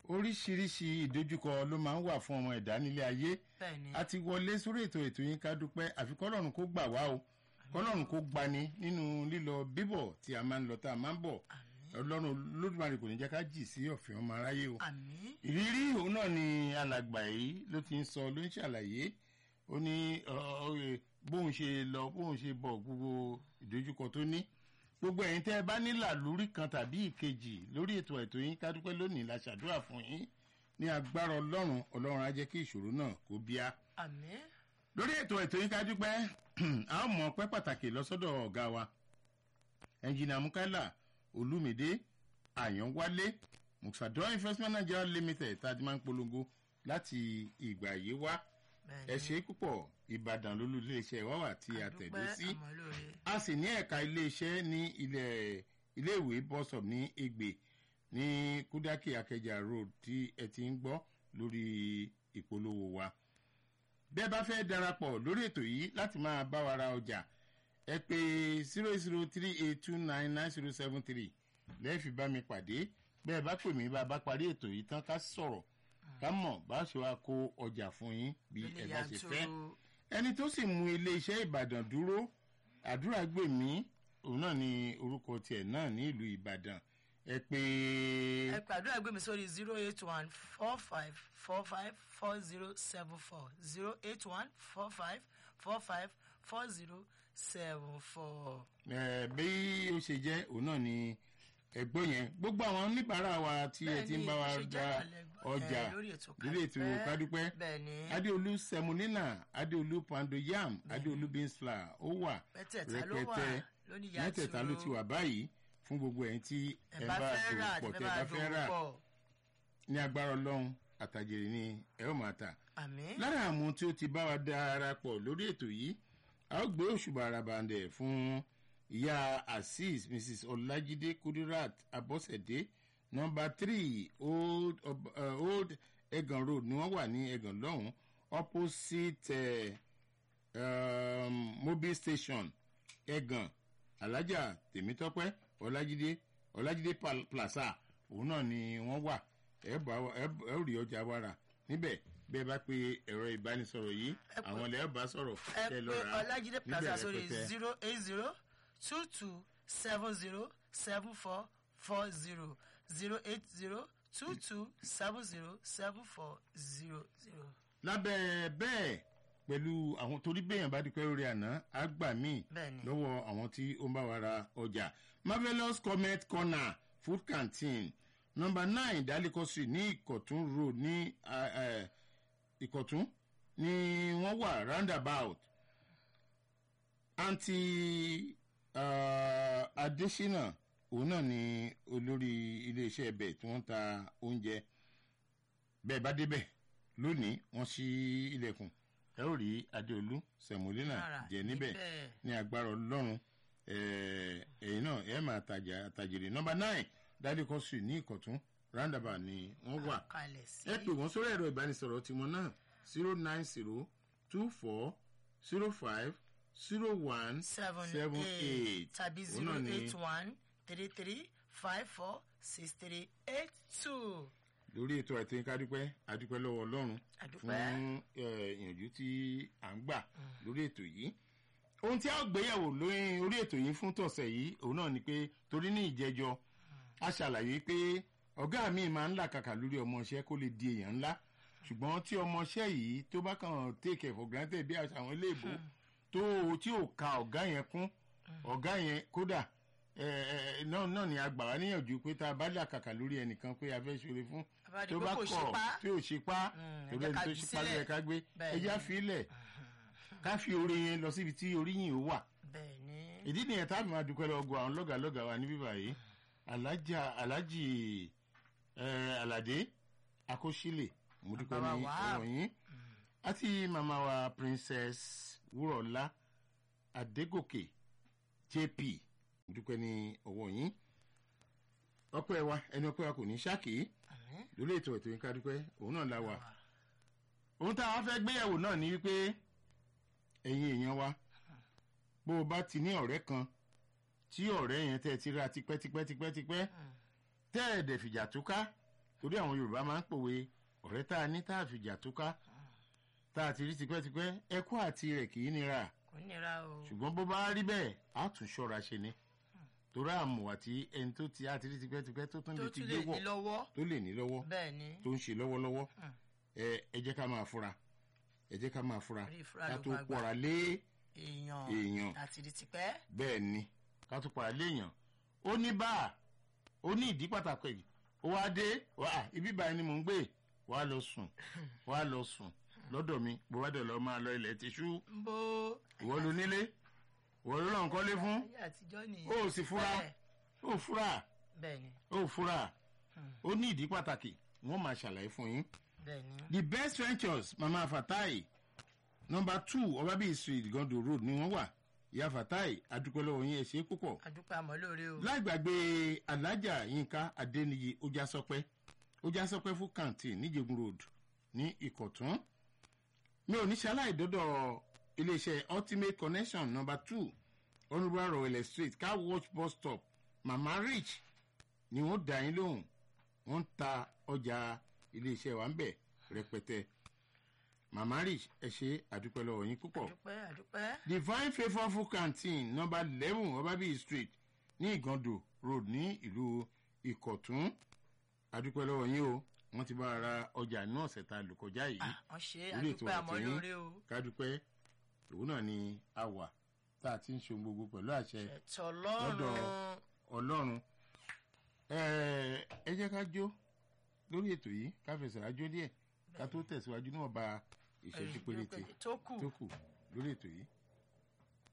oríṣiríṣi ìdojúkọ ló máa ń wà fún ọmọ ẹ̀dá nílé ayé bẹ́ẹ̀ni a ti wọlé sórí ètò ètò yín ká dúpẹ́ àfi kọ́lọ́run kó gbà wá o kọ́lọ́run kó gbani nínú lílọ bíbọ̀ tí a máa ń lọ tá a máa ń bọ̀ ọlọ́run lódùmarè kò ní jẹ́ ká jì sí ọ̀fìn ọmọ aráyé o àmì ìrírí òun náà ni alàgbà yìí ló ti ń sọ ló ń ṣàlàyé ó ní ọ, ọ, ẹ, bóun ṣe lọ bóun ṣe bọ̀ gbogbo ìdojúkọ tó ní gbogbo ẹ̀yin tẹ́ ẹ bá nílà lórí kan tàbí ìkejì lórí ètò ètò yín ká dúpẹ́ lónìí la ṣàdúrà fún yín ní agbára ọlọ́run ọlọ́run á jẹ́ kí ìṣòro náà kó bíá àmì lórí ètò ètò yín ká dúpẹ́ a ó mọ ọpẹ́ pàtàkì lọ́sọ́dọ̀ ọ̀gá wa ẹnjìnà mukala olùmìdé àyànwálé musadọ investment nigeria limited tá a ti máa ń polongo láti ìgbà yìí wá ẹ ṣe púpọ̀ ìbàdàn lólú iléeṣẹ́ wa wà tí a tẹ̀dó sí àmọ́lóore a sì ní ẹ̀ka iléeṣẹ́ ní ilẹ̀ iléèwé bọ́sọ̀p ní ègbè ní kúdákì akẹjà road tí ẹ ti ń gbọ́ lórí ìpolówó wa bẹ́ẹ̀ bá fẹ́ darapọ̀ lórí ètò yìí láti máa bá wa ra ọjà ẹ pé zero zero three eight two nine nine zero seven three lẹ́ẹ̀fì bá mi pàdé bẹ́ẹ̀ bá pè mí bá a bá parí ètò yìí tán ká sọ̀rọ̀ ká mọ̀ bá a ṣe wá kó ọjà fún yín bí ẹ bá ṣe fẹ́ ẹni tó sì mú iléeṣẹ́ ìbàdàn dúró àdúrà gbèmí òun náà ni orúkọ tiẹ̀ náà ní ìlú ìbàdàn ẹ pé ẹ pàdúrà gbé mi sórí zero eight one four five four five four zero seven four zero eight one four five four five four zero seven four. ẹ bí ó ṣe jẹ́ òun náà ni ẹgbọ́n yẹn gbogbo àwọn oníbàárà wa tí ẹ ti ń bá wa gba ọjà lórí ètò kádúpẹ́ bẹ́ẹ̀ni adéolú sẹmúnínà adéolú pando yam adéolú beansfla ó wà mẹ́tẹ̀ẹ̀ta ló wà rẹpẹtẹ lónìí mẹ́tẹ̀ẹ̀ta ló ti wà báyìí fún gbogbo ẹ̀yin tí ẹ bá fẹ́ rà dòwò pọ̀ àti tẹ́ ẹ bá fẹ́ rà pọ̀ ní agbára ọlọ́run àtàjèrè ni ẹ ó máa tà àmì lára àwọn tí ó ti bá wa darapọ̀ lórí ètò yìí a ó gbé òṣùbà arabandẹ̀ fún ìyá azeez mrs ọlájídé kudirat abọ́sẹ̀dé nọmba three old, Ob- uh, old egan road ni wọ́n wà ní egan lọ́hùn opposite uh, um, mobile station egan alájà tèmítọ́pẹ́ ọlájídé ọlájídé Pal- plaza òun náà ni wọ́n wà ẹ bá wa- ẹ ẹ ó rí ọjà wàrà níbẹ̀ bẹ́ẹ̀ bá pe ẹ̀rọ ìbánisọ̀rọ̀ yìí Ẹ pè- àwọn ilẹ̀ ọba sọ̀rọ̀ ẹ kẹ́ lọ pé rà á ọlájídé níbẹ̀ plaza sórí rẹpẹtẹ. zero eight zero two two seven zero seven four four zero zero eight zero two two seven zero seven four zero zero. lábẹ́ bẹ́ẹ̀ pẹ̀lú àwọn torí bẹ́ẹ̀yàn bá dúpẹ́ lórí àná á gbà míì bẹ́ẹ̀ni lọ́wọ́ àwọn tí ó ń bá wa ra ọjà marvelous comet corner food canteen number nine daliko street ní ìkọ̀tún road ní ah, eh, ìkọ̀tún ni wọ́n wà roundabout anti uh, adesina òun náà ni olórí iléeṣẹ́ ẹbẹ̀ tí wọ́n ń ta oúnjẹ bẹ́ẹ̀ bá débẹ̀ lónìí wọ́n ṣí ilẹ̀kùn ẹ ó rí adéolú sẹ̀mólínà Rárá, jẹ níbẹ̀ ní agbára ọlọ́run eh, ẹ̀yin náà ẹ máa tajà àtàjèrè nọmba nine daliko street ní ìkọ̀tún roundabout ni wọ́n wà kalẹ̀ sí ẹ pè wọ́n sórí ẹ̀rọ ìbánisọ̀rọ̀ tiwọn náà zero nine zero two four zero five zero one seven seven eight eight tàbí Òun zero náà ni eight one three three five four six three eight two. lórí ètò àìtó yín ká dúpẹ́ adúpẹ́ lọ́wọ́ ọlọ́run àdúpẹ́ fún eh, ìyànjú tí à ń gbà lórí ètò yìí ohun tí a ó gbéyàwó lórí orí ètò yìí fún tọ̀sẹ̀ yìí òun náà ni pé torí ní ìjẹjọ a ṣàlàyé pé ọ̀gá mi máa ń làkàkà lórí ọmọọṣẹ́ kó lè di èèyàn ńlá ṣùgbọ́n tí ọmọọṣẹ́ yìí tó bá kàn take it for granted bí àṣà àwọn iléèbó tó tí ò ka ọ̀gá yẹn kún ọ̀gá yẹn kódà eh, eh, náà náà ni a gbà wá níyànjú pé tá a bá làkàkà lórí ẹnìkan pé a fẹ́ ṣoore fún àbájáde tó pé bá kò ṣe kọ̀ pa tí ò ṣe pa Mm, ẹ torí jẹ́ ẹni ká tó jù ṣe pa ló yẹ sílẹ̀. ká gbé Bẹ́ẹ̀ ẹja ni. fílẹ̀ ká fi oore yẹn lọ síbi tí oríyìn ó wà bẹ́ẹ̀ ni ìdí nìyẹn tá a fi máa dúpẹ́ lọ gbọ́ àwọn lọ́gàlọ́gà wa ní bíbá yìí alájà alájì eh, aládé akóṣílẹ̀ mo dúpẹ́ Bàbá ní wa. ọ̀rọ̀ yín àti màmá wa princess wúrọ̀lá adégòkè jp mo dúpẹ́ ní ọwọ́ yín ọpẹ́ wa ẹni ọpẹ́ wa kò ní ṣáàkì àmín. lórí ètò ètò yín ká dúpẹ́ òun náà la wà ohun tá a wá fẹ́ gbéyàwó náà ni wípé ẹ̀yin èèyàn wa bó o bá ti ní ọ̀rẹ́ kan tí ọ̀rẹ́ yẹn tẹ́ ẹ ti ra tipẹ́tipẹ́tipẹ́tipẹ́ tẹ́ ẹ̀ dẹ̀ fìjà túká torí àwọn yorùbá máa ń pòwe ọ̀rẹ́ tá a ní tá a fìjà tó ká tá a ti rí tipẹ́tipẹ́ ẹkú àti rẹ̀ kì í nira kò nira o ṣùgbọ́n bó bá rí bẹ́ẹ̀ á tún ṣọ́ra ṣe ni torí àmọ̀ àti ẹni tó ti á ti rí tipẹ́tipẹ́ tó tún tó lè ti tún gbé lè wọ̀ ní lọ́wọ́ tó lè ní lọ́wọ́ bẹ́ẹ̀ ni tó ń ṣe lọ́wọ́lọ́wọ́ Hmm. ẹ ẹ jẹ́ ká máa fura ẹ jẹ́ ká máa fura Rí ìfura ká ló tó bá gbà. pọ̀ra lé èèyàn èèyàn àti di tipẹ́ bẹ́ẹ̀ ni ká tó pọ̀ra lé èèyàn ó ní bá ó ní ìdí pàtàkì ó wá dé wá ibi báyìí ni mò ń gbé wá lọ sùn wá lọ sùn lọ́dọ̀ mi bó bá dẹ̀ lọ máa lọ ilẹ̀ tìṣú ń bó ìwọ ló nílé ìwọ ló lọ́n kọ́lé fún ayé àtijọ́ nìyẹn ó sì fura Bẹ́ẹ̀, ó fura bẹ́ẹ̀ ni ó fura Hmm. ó ní ìdí pàtàkì wọ́n máa ṣàlàyé fún yín. bẹ́ẹ̀ ni the best ventures mama fatai number two ọbábí street gondo road ni wọ́n wà ìyá fatai adúpẹ́lọ́wọ́ yín ẹ ṣé púpọ̀ adúpẹ́ àmọ́ lóore o láì gbàgbé alájà yínká adéníyí ojásọpẹ́ ojásọpẹ́ fún canteen níjẹ̀gùn road ní ìkọ̀tún mi ò ní ṣaláì dọ́dọ̀ iléeṣẹ́ ultimate connection number two honourable rowell street car wash bus stop mama rich ni wọ́n dá yín lóhùn wọ́n ń ta ọjà iléeṣẹ́ wa ń bẹ̀ rẹpẹtẹ mama rich ẹ ṣe àdúpẹ́ lọ́wọ́ yín púpọ̀ adúpẹ́ adúpẹ́ divine favourful canteen number eleven ọbábíyì street ní ìgàndò road ní ìlú ìkọ̀tún adúpẹ́ lọ́wọ́ yín o wọ́n ti bá wa ra ọjà inú ọ̀sẹ̀ tá a lò kọjá yìí Ah, wọ́n ṣe Orí ètò adúpẹ́ àmọ́ àtẹ̀yìn. lóore o kádúpẹ́ òun náà ni a wà tá a ti ń ṣe ohun gbogbo pẹ̀lú àṣẹ ẹ̀tọ́ lọ́rùn Lọ́dọ̀- ọlọ́run ẹ ẹ jẹ́ ká jó lórí ètò yìí ká fẹsẹ̀ rájó díẹ̀ ká tó tẹ̀síwájú níwọ̀nba ìṣẹ́jú péréte tó kù tó kù lórí ètò yìí.